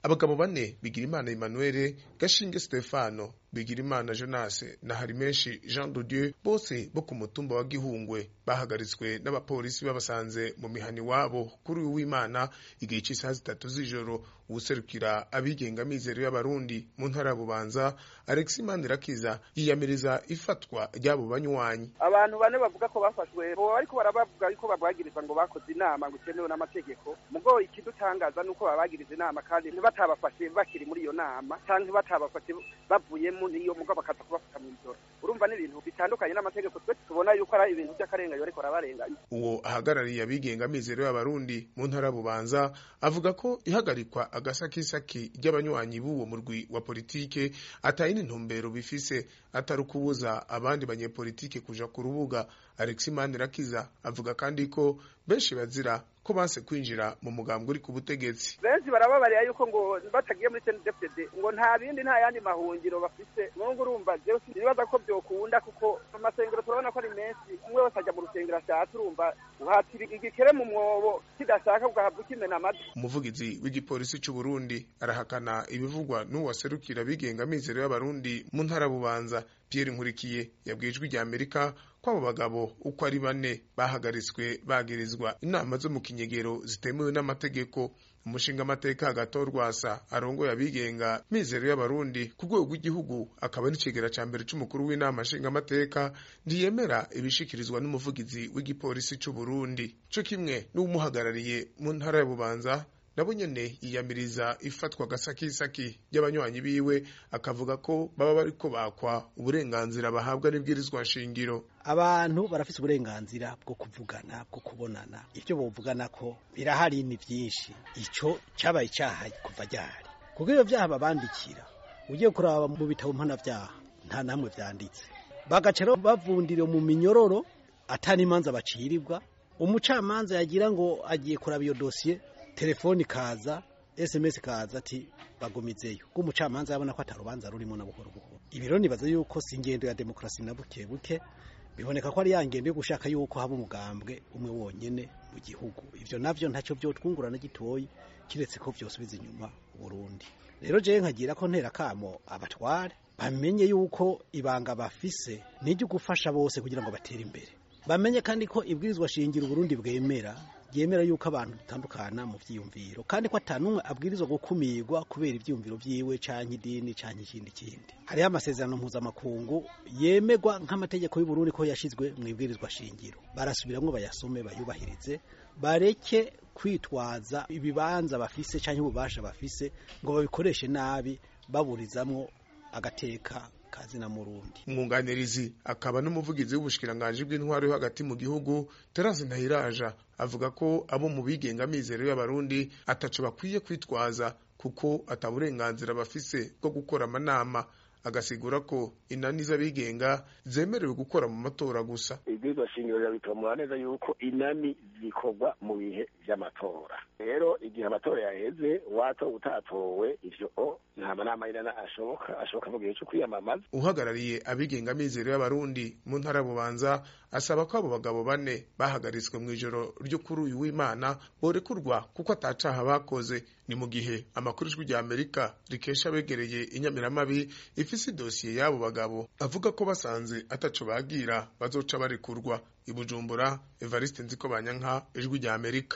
abagabo bane bigirimana emmanuel gashinge stefano bigirimana jonas na harimenshi jean de dieu bose bo ku mutumba wa gihungwe bahagaritswe n'abapolisi babasanze mu mihani wabo kuri uyu w'imana igihe cy'isaha zitatu z'ijoro uwuserukira abigenga mizero y'abarundi mu ntara ya bubanza alex manirakiza yiyamiriza ifatwa ry'abo banywanyi abantu bane bavuga ko bafashwe bo ariko barabavuga yuko babwagiriza ngo bakoze inama ngo itemewe n'amategeko mugo ikidutangaza nuko babagiriza inama kandi ntibatabafashe bakiri muri iyo nama canke batabafashe bavuyemo niyo mugo bakaza kubafata mu ijoro urumva ni ibintu bitandukanye n'amategeko twe tubona yuko ari ibintu by'akarenganyo ariko arabarenganya uwo ahagarariye abigenga mizero y'abarundi mu ntara ya bubanza avuga ko ihagarikwa agasakisaki ry'abanywanyi b'uwo murwi wa politike ataye n'intumbero bifise atari ukubuza abandi banyepolitike kuja ku rubuga alex manirakiza avuga kandi ko benshi bazira ko banse kwinjira mu mugambwe uri ku butegetsi benshi barababarira yuko ngo batagiye muri CNDD-FDD ngo nta bindi nta yandi mahungiro bafise nubwo urumva jewe sinibaza ko byokunda kuko amasengero turabona ko ari menshi umwe wese ajya mu rusengero ashatse urumva uhatira igikere mu mwobo kidashaka ugahabwa ukimena amatwi umuvugizi w'igipolisi c'u Burundi arahakana ibivugwa n'uwaserukira abigenga mizero y'abarundi mu ntara bubanza Pierre Nkurikiye yabwiye ijwi rya Amerika ko abo bagabo uko ari bane bahagaritswe bagirizwa inama zo mu kinyegero zitemewe n'amategeko umushinga amateka hagati rwasa arongoye abigenga mizero y'abarundi ku rwego rw'igihugu akaba n'ikigera ca mbere c'umukuru w'inama nshingamateka ntiyemera ibishikirizwa n'umuvugizi w'igipolisi c'u Burundi co kimwe n'uwumuhagarariye mu ntara ya Bubanza nabo nyene yiyamiriza ifatwa gasakisaki ry'abanywanyi biwe akavuga ko baba bariko bakwa uburenganzira bahabwa n'ibwirizwa nshingiro abantu barafise uburenganzira bwo kuvugana bwo kubonana ivyo bovugana ko birahari ni vyinshi ico cabaye icaha kuva ryari kuko ivyo vyaha babandikira ugiye kuraba mu bitabo mpanavyaha nta namwe vyanditse bagaca rero bavundira mu minyororo atari imanza bacirirwa umucamanza yagira ngo agiye kuraba iyo dosiye telefoni kaza sms kaza ati bagumizeyo ko umucamanza yabona ko atarubanza rurimo na buhoro buhoro ibiro nibaza yuko si ingendo ya demokarasi na buke buke biboneka ko ari ya ngendo yo gushaka yuko haba umugambwe umwe wonyene mu gihugu ivyo navyo ntacyo vyotwungurana gitoyi kiretse ko vyosubiza inyuma Burundi rero jewe nkagira ko ntera kamo abatware bamenye yuko ibanga bafise niryo gufasha bose kugira ngo batere imbere bamenye kandi ko ibwirizwa shingiro Burundi bwemera yemera yuko abantu dutandukana mu vyiyumviro kandi ko atanumwe abwirizwa gukumirwa kubera ivyiyumviro vyiwe canke idini canke ikindi kindi hariho amasezerano mpuzamakungu yemerwa nk'amategeko y'u Burundi ko yashizwe mu ibwirizwa shingiro barasubiramwo bayasome bayubahirize bareke kwitwaza ibibanza bafise canke ububasha bafise ngo babikoreshe nabi baburizamwo agateka kazina murundi umwunganirizi akaba n'umuvugizi w'ubushikiranganje bw'intwaro yo hagati mu gihugu Terence Ntahiraja avuga ko abo mu bigenga mizero y'abarundi ataco bakwiye kwitwaza kuko ataburenganzira bafise bwo gukora amanama agasigura ko inani z'abigenga zemerewe gukora mu matora gusa ibwirizwa shingiro rirabitomora neza yuko inani zikorwa mu bihe vy'amatora rero igihe amatora yaheze wato utatowe ivyo nta manama y'inana ashoboka ashoboka mu gihe co kwiyamamaza uhagarariye abigenga mizero y'abarundi mu ntara ya bubanza asaba ko abo bagabo bane bahagaritswe mu ijoro ryo kuri uyu w'imana borekurwa kuko atacaha bakoze ni mu gihe amakuru ijwi rya amerika rikesha abegereye inyamiramabi ifise idosiye y'abo bagabo avuga ko basanze ataco bagira bazoca barekurwa i bujumbura evariste nziko banyanka ijwi rya amerika